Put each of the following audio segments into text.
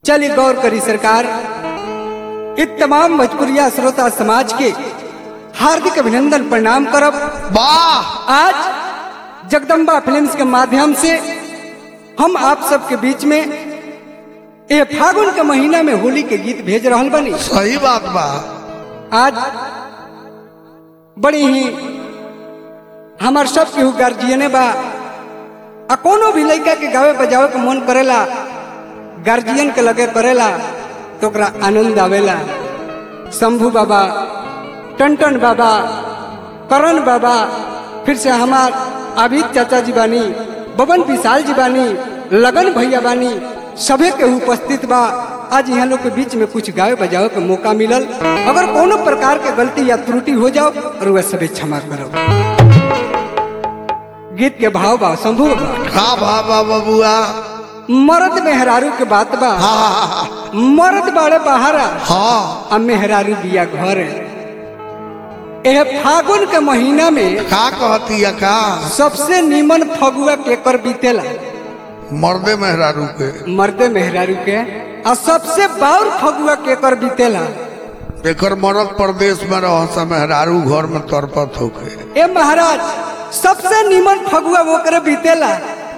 चलिए गौर करी सरकार इ तमाम भोजपुरिया श्रोता समाज के हार्दिक अभिनंदन प्रणाम करब वाह आज जगदम्बा फिल्म्स के माध्यम से हम आप सबके बीच में ये फागुन के महीना में होली के गीत भेज रहल बनी सही बात बा आज बड़ी ही हमार सब केहू गार्जियने बा आ कोनो भी लड़का के गावे बजावे के मन करेला गार्जियन के लगे करेला तो ओकरा आनंद आवेला शंभू बाबा टनटन बाबा करण बाबा फिर से हमार आबिद चाचा जी बानी बबन विशाल जी बानी लगन भैया बानी सभे के उपस्थित बा आज यहाँ लोग के बीच में कुछ गावे बजावे के मौका मिलल अगर कोनो प्रकार के गलती या त्रुटि हो जाओ और वह सभी क्षमा करो गीत के भाव बा शंभू बा का भा बा बबुआ मर्द मेहरारू के बात बा हाँ मर्द बाड़े बहारा हाँ अब मेहरारू बिया घर एह फागुन के महीना में का कहती है का सबसे नीमन फगुआ केकर बीतेला मर्दे मेहरारू के मर्दे मेहरारू के आ सबसे बाउर फगुआ केकर बीतेला एकर मरद प्रदेश में रह सा मेहरारू घर में तरपत होके ए महाराज सबसे नीमन फगुआ ओकरे बीतेला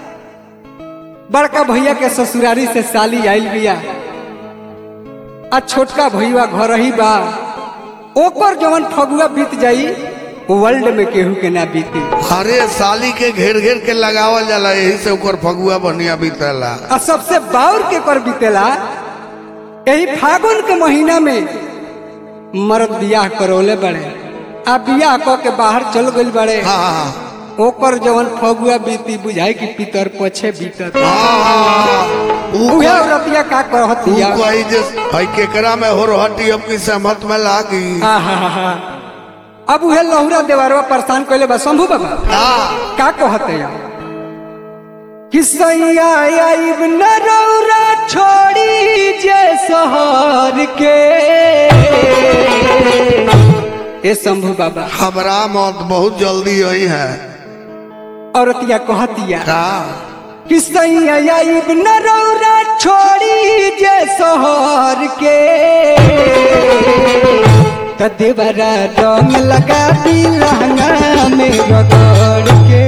बड़का भैया के ससुरारी से साली आइल बिया आ छोटका भैया घर ही बा ओकर जवन फगुआ बीत जाई वर्ल्ड में केहू के ना बीती अरे साली के घेर घेर के लगावल जाला यही से ओकर फगुआ बढ़िया बीतेला आ सबसे बाउर के कर बीतेला यही फागुन के महीना में मर्द बियाह करौले बड़े आ बियाह क के बाहर चल गइल बड़े हाँ हाँ ओकर जवन फगुआ बीती बुझाई कि पितर पछे बीतत हाँ ऊ उहे कह- औरतिया का कहतिया ऊ कही जे हई केकरा में हो रहती अपनी सहमत में लागी आहा अब उहे लहुरा देवरवा परेशान कइले बा शंभू बाबा हाँ का कहते या कि सैया आइब न रौरा छोड़ी जे शहर के ए शंभू बाबा हमरा मौत बहुत जल्दी आई है औरतिया कहतिया का कि सैया आइब न रौरा छोड़ी जे शहर के त देवरा रंग लगा दी लहंगा में रगड़ के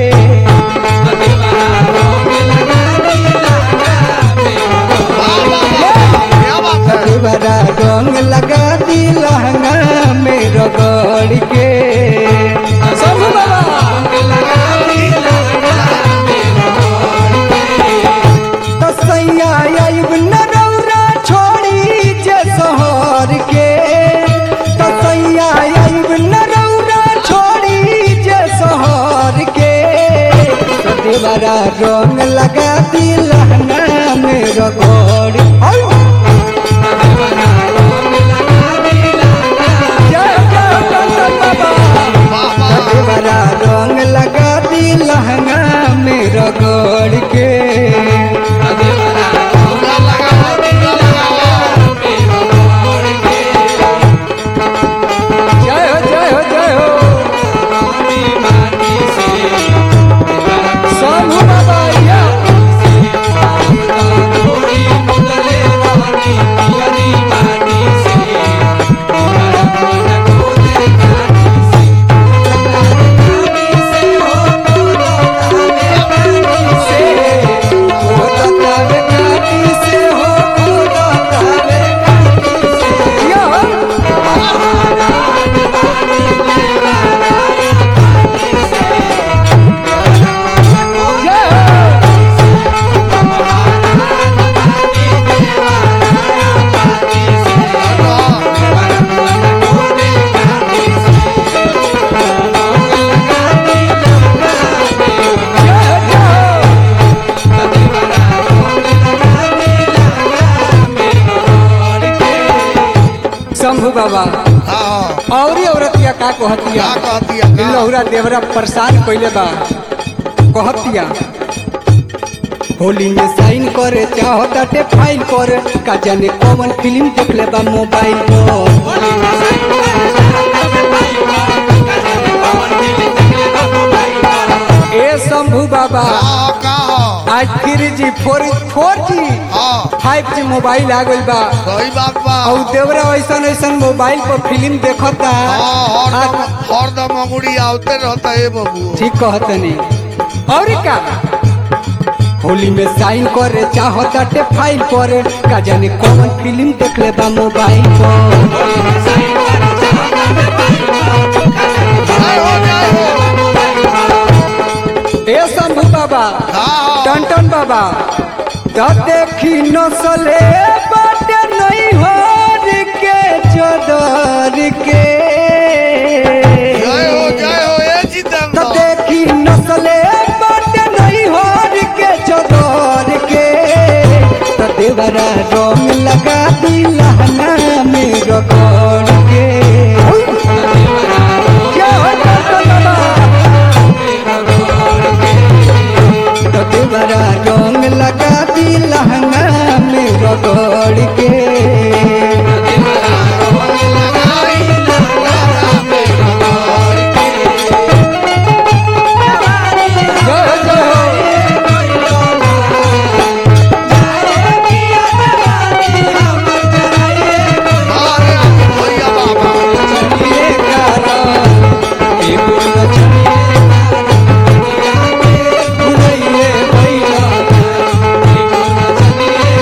क्या बात है देवरा रंग लगा दी लहंगा में रगड़ के शंभू बाबा त सैया आइब न रौरा छोड़ी जे शहर के त सैया आइब न रौरा छोड़ी जे शहर के त देवरा रंग लगा दी लहंगा में रगड़ औ! जय जय कंचन बाबा देवरा रंग लगा दी लहंगा में रगड़ के जय हो जय हो जय हो शंभू बाबा या शंभू बाबा हाँ और औरतिया का कहतिया का कहती है का? लहुरा देवरा परेशान कइले बा कहतिया होली में साइन करे चाहताटे फाइल करे का जाने कौन फिल्म देखले बा मोबाइल पर ए शंभू बाबा का का आ आज थ्री जी फोर फोर जी हाँ फाइव जी मोबाइल आ गइल बा सही बात बा और देवरा ऐसन ऐसन मोबाइल पर फिल्म देखता हाँ हरदम आ- हरदम अंगुड़ी आवते रहता है बबू ठीक कहतनी और का होली में साइन करे चाहताटे फाइल पर का जाने कौन फिल्म देख ले बा मोबाइल पर जय हो जय हो ए शंभू बाबा हाँ टन बाबा तो देखी नसले बाटे नहीं हो के चदर के जय हो जय हो ए तो जितेंद्र देखी नसले बाटे नहीं हो के चदर के तो देवरा रंग लगा दी लहना में रगड़ के क्या हो टन बाबा तो देवरा रंग लगा दी लहंगा में रगड़ के जय जय अरे भैया बाबा चलिए गाना, एगो नचनिए भुलैये भैया, एगो नचनिए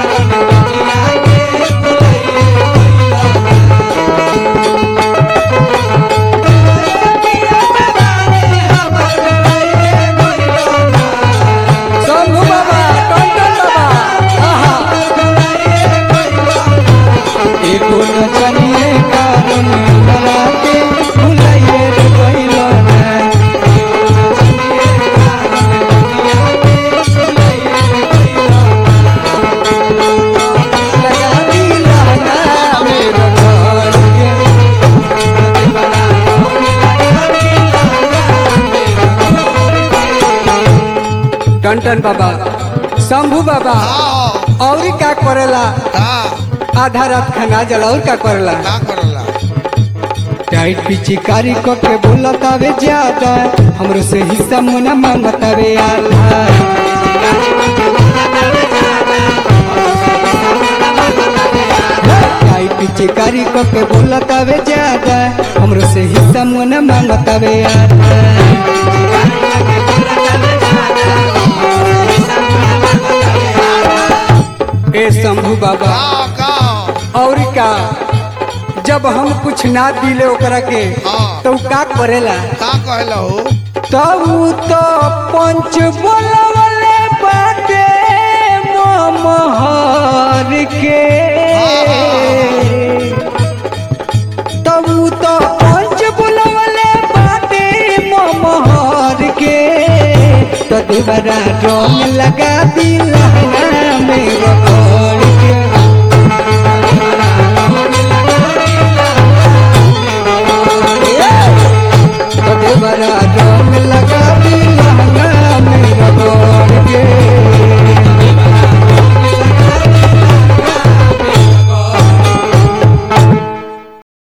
शंभू बाबा टंटन बाबा आहा एगो नचनिए कारण बना के भुलाइए रे पहिलो ना एगो नचनिए कारण दुनिया के भुलाइए रे पहिलो ना। लगा दी लहंगा मेरो घर के, बना लगा दी लहंगा मेरो घर के। टंटन बाबा शंभू बाबा हाँ और का करेला हाँ आधा रात खाना जला और का करेला का करला टाइट पिचिकारी क के बोलतावे ज्यादा हमरो से हिस्सा मुना मांगतावे आधा टाइट पिचिकारी क के बोलतावे ज्यादा हमरो से हिस्सा मुना मांगतावे आधा ए शंभू बाबा हाँ का और का जब हम कुछ ना दिले ओकरा के हाँ। तो उ का करेला का कहला हो तब उ तो पंच बोलवले बाटे मोहर के तब उ तो पंच बोलवले बाटे मोहर के तो देवरा रंग लगा दी लहंगा